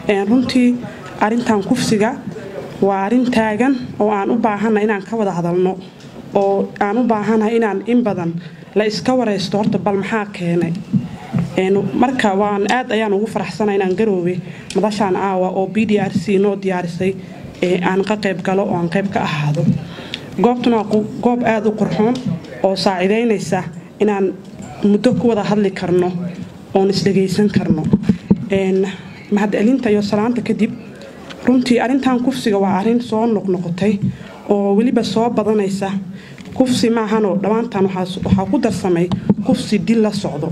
runtii arintan kufsiga waa arin taagan oo aan u baahanna inaan ka wada hadalno oo aan u baahannahay inaan in badan la iska waraysto horta bal maxaa keenay marka waan aad ayaan ugu faraxsana inaan garoobe madashaan aawa oo b d r c noo diyaarisay aan ka qayb galo oo aan qayb ka ahaado goobtuna waa goob aada u qurxoon oo saaciidaynaysa inaan muddo ku wada hadli karno oon isdhagaysan karno mahadcelinta iyo salaanta kadib runtii arintan kufsiga waa arin soo noqnoqotay oo weliba soo badanaysa kufsi maahanoo dhammaantan waxaa ku darsamay kufsi dil la socdo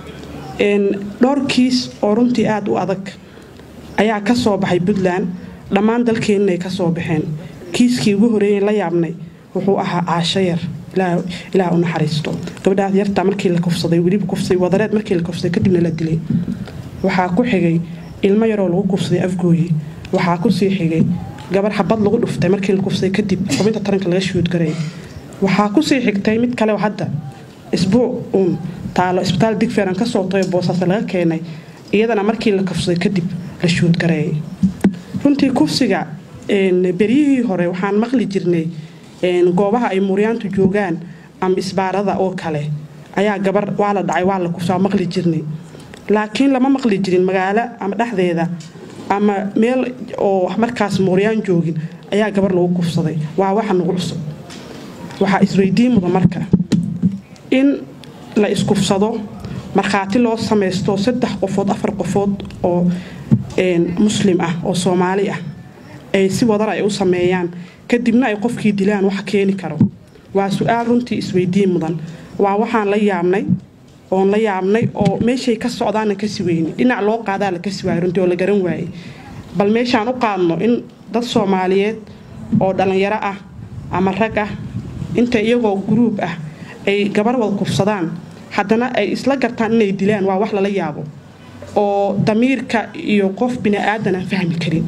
dhowr kiis oo runtii aada u adag ayaa ka soo baxay puntland dhammaan dalkeennaay ka soo baxeen kiiskii ugu horeeyay la yaabnay wuxuu ahaa caasho yar ilaah u naxariisto gabadhaas yarta markii la kufsaday weliba kufsay wadareed markii la kufsaday kadibna la dilay waxaa ku xigay ilmo yaroo lagu kufsaday afgooye waxaa kusii xigay gabar xabad lagu dhuftay markii la kufsaday kadib xubinta taranka laga shuudgaray waxaa kusii xigtay mid kale hadda isbuuc uun taalo isbitaal digferan kasoo tayo boosaase laga keenay iyadana markii la kufsaday kadib la shuudgareeyay runtii kufsiga beryihii hore waxaan maqli jirnay goobaha ay muryaantu joogaan ama isbaarada oo kale ayaa gabar waa la dhacay waa la kufsaa maqli jirnay laakiin lama maqli jirin magaalo ama dhexdeeda ama meel oo markaas muuryaan joogin ayaa gabar lagu kufsaday waa waxa nagu cusub waxaa isweydiin muda marka in la iskufsado markhaati loo samaysto saddex qofood afar qofood oo muslim ah oo soomaali ah ay si wadar ay u sameeyaan kadibna ay qofkii dilaan wax keeni karo waa su-aal runtii isweydiin mudan waa waxaan la yaabnay oon la yaabnay oo meeshay ka socdaana kasi weyni dhinac loo qaadaa la kasi waayay runtii oo la garan waayey bal meeshaan u qaadno in dad soomaaliyeed oo dhallinyaro ah ama rag ah inta iyagoo guruub ah ay gabar wada kufsadaan haddana ay isla gartaan inay dilaan waa wax lala yaabo oo damiirka iyo qof bini-aadan aan fahmi karin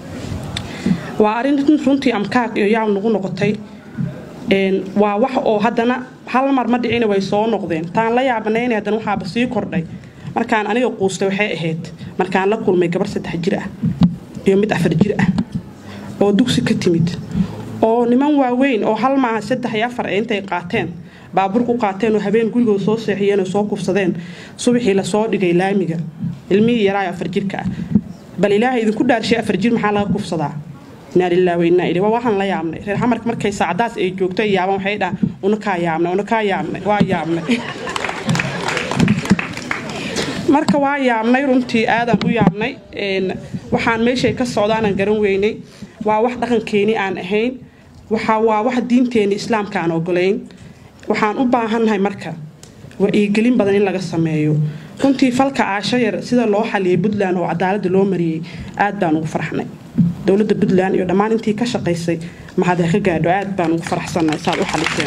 waa arrin runtii amkaag iyo yaab nagu noqotay waa wax oo haddana hal mar ma dhicina way soo noqdeen taan la yaabanayna haddana waxaaba sii kordhay markaan aniga quustay waxay ahayd markaan la kulmay gabar saddex jir ah iyo mid afar jir ah oo dugsi ka timid oo niman waaweyn oo hal maaha saddex iyo afar ee intay qaateen baabuur ku qaateen oo habeen gurigooda soo seexiyeen oo soo kufsadeen subaxii lasoo dhigay laamiga ilmihii yaraayo afar jirka ah bal ilaahay idinku dhaarshay afar jir maxaa laga kufsadaa inaa lilah wainaa ilay waa waxaan la yaabnay reer xamarka markay saacadaas ay joogto ay yaabaan waxay dhahaan unakaa yaabnay unakaa yaabnay waa yaabnay marka waa yaabnay runtii aadaan u yaabnay waxaan meeshay ka socdaanaan garan weynay waa wax dhaqankeeni aan ahayn waa wax diinteeni islaamka aan ogolayn waxaan u baahannahay marka wa-iigelin badan in laga sameeyo runtii falka caasho yar sida loo xaliyay puntland oo cadaalada loo mariyey aad baan ugu farxnay dowladda puntland iyo dhammaan intii ka shaqaysay mahadee ka gaadho aad baan ugu faraxsannahay saad u xaliseen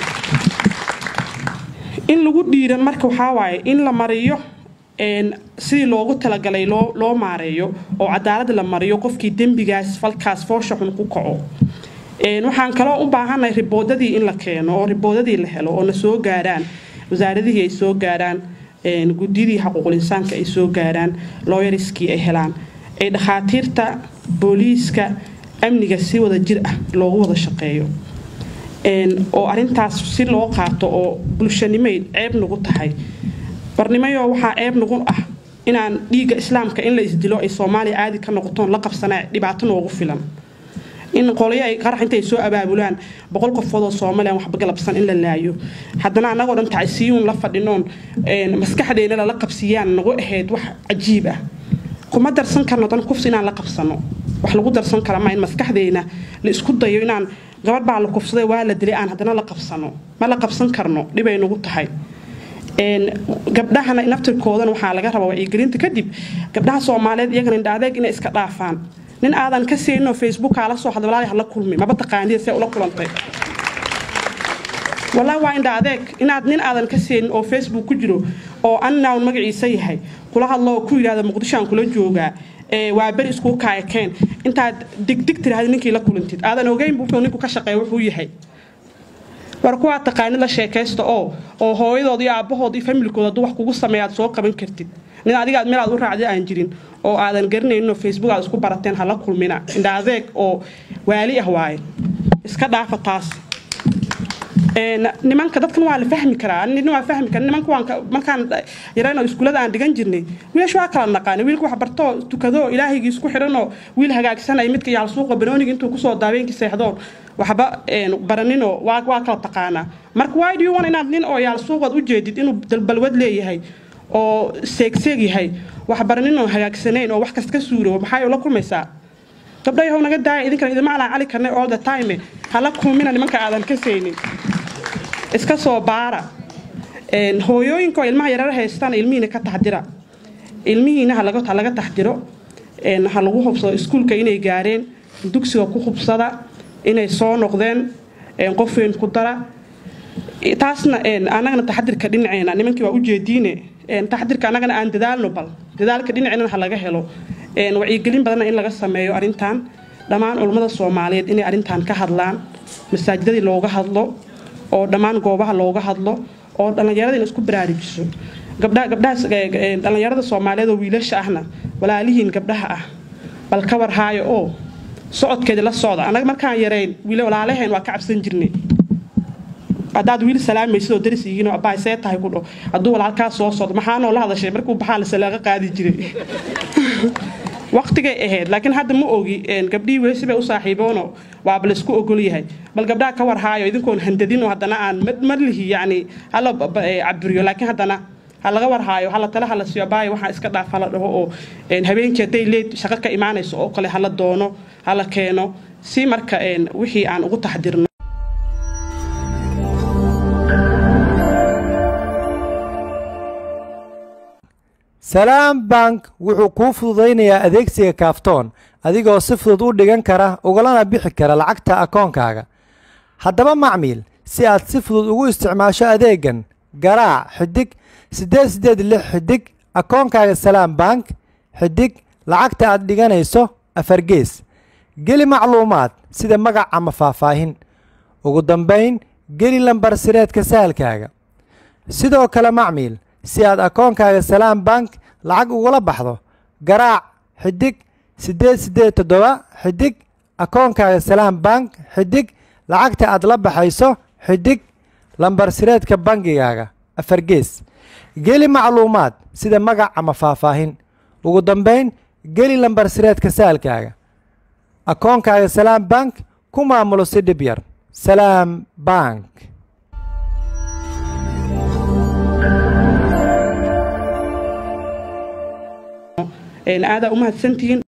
in lagu dhiiran marka waxaa waaye in la mariyo sidii loogu talagalay loo maareeyo oo cadaalad la mariyo qofkii dembigaas falkaas foosha xun ku kaco waxaan kaloo u baahannahay riboodadii in la keeno oo riboodadii la helo oo na soo gaaraan wasaaradihii ay soo gaaraan guddiyadii xaquuqul insaanka ay soo gaaraan looyariskii ay helaan ay dhakhaatiirta booliiska amniga si wada jir ah loogu wada shaqeeyo oo arintaas si loo qaato oo bulshanimay ceeb nagu tahay barnimayo waxaa ceeb nagu ah inaan dhiigga islaamka in la isdilo ay soomaaliya caadi ka noqotoon la qabsanaa dhibaato noogu filan in qolyo ay qarax intay soo abaabulaan boqol qofood oo soomaaliya waxba galabsan in la laayo haddana annagoo dhan tacsiyuun la fadhinoon maskaxdeena lala qabsiyaan nagu ahayd wax cajiib ah kuma darsan karno dan kufsi inaan la qabsano wax lagu darsan kara ma in maskaxdeena la isku dayo inaan gabadh baa la kufsaday waa la dilay aan haddana la qabsano ma la qabsan karno dhibay nagu tahay gabdhahana naftirkoodana waxaa laga rabaa wacyigelinta kadib gabdhaha soomaaliyeed iyagana indha adeeg inay iska dhaafaan nin aadan ka seeninoo facebookaa la soo hadla walaahi hala kulmi maba taqaanida see ula kulantay walaahi waa indha adeeg inaad nin aadan ka seenin oo facebook ku jiro oo annown magaciisa yahay kula hadlo oo ku yidhahda muqdishoaan kula joogaa waa beri iskuu kaayakeen intaad digdig tiraahda ninkii la kulantid aadan ogeyn wuxuu ninku ka shaqeeya wuxuu yahay war kuwaa taqaanid la sheekaysta oo oo hooyadood iyo aabbahood iyo familkooda hadduu wax kugu sameeya aad soo qaban kartid nin adiga meel aad u raacday aan jirin oo aadan garanaynin oo facebook aad isku barateen hala kulmina indha adeeg oo waali ah waaye iska dhaafa taas nimanka dadkan waa la fahmi karaa nin waa fahmi kara nimanka waan markaan yarayno iskuulada aan dhigan jirnay wiilasha waa kala naqaana wiilka wax bartoo tukadoo ilaahigii isku xidhanoo wiil hagaagsanaya midka yaal suuqa banooniga intuu kusoo daaweenkii seexdoon waxba baraninoo waa waa kala taqaanaa marka why do you want inaad nin oo yaal suuqaad u jeedid inuu dalbalwad leeyahay oo seegseeg yahay wax baraninoo hagaagsanayn oo wax kasta ka suuro maxay la kulmaysaa gabdhayahow naga daaya idinkan idima alaan cali karnay all the time hala kulmina nimanka aadan ka saynin iska soo baara hooyooyinka oo ilmaha yarar haystaan ilmihiina ka taxdira ilmihiina ha laga taxdiro ha lagu hubsado iskuulka inay gaareen dugsiga ku hubsada inay soo noqdeen qof weyn ku dara taasna anagana taxadirka dhinaceena nimankii waa ujeediine taxadirka anagana aan dadaalno bal dadaalka dhinaceena ha laga helo wacyigelin badanna in laga sameeyo arrintan dhammaan culummada soomaaliyeed inay arrintan ka hadlaan masaajidadii looga hadlo oo dhammaan goobaha looga hadlo oo dhallinyarada in isku baraarujiso gabdhahaas dhallinyarada soomaaliyeed oo wiilasha ahna walaalihiin gabdhaha ah bal ka warhaayo oo socodkeeda la socda annaga markaan yarayn walaalaheen waa ka cabsan jirnay haddaad wiil salaamaysid oo daris yihiin oo abbaay see tahay ku dho hadduu walaalkaa soo socdo maxaanoo la hadashay markuu baxaa la salaaqa qaadi jiray waqtigay ahayd laakiin hadda ma ogi gabdhihii weli sibay u saaxiiboono waaba laysku ogol yahay bal gabdhaha ka warhaayo idinkoon handadinoo haddana aan marlihi yacni hala caburiyo laakiin haddana ha laga warhaayo hala tale hala siiyo abaayo waxaa iska dhaaf hala dhaho oo habeenkii hadday leed shaqo ka imaanayso oo kale hala doono hala keeno si marka wixii aan ugu taxdirno salaam bank wuxuu kuu fududaynayaa adeegsiga kaaftoon adigoo si fudud u dhigan kara ugalana bixi kara lacagta akoonkaaga haddaba macmiil si aad si fudud ugu isticmaasho adeegan garaac xidig siddeed siddeed lix xidig akoonkaaga salaam bank xidig lacagta aad dhiganayso afargees geli macluumaad sida magac ama faahfaahin ugu dambayn geli lambar sireedka sahalkaaga sidoo kale macmiil si aad akoonkaaga salaam bank lacag ugula baxdo garaac xidig siddeed siddeed toddoba xidig akoonkaaga salaam bank xidig lacagta aad la baxayso xidig lambar sireedka bangigaaga afargees geli macluumaad sida magac ama faahfaahin ugu dambayn geli lambar sireedka saalkaaga akoonkaaga salaam bank ku maamulo si dhib yar salaam bank aadaa u mahadsantihiin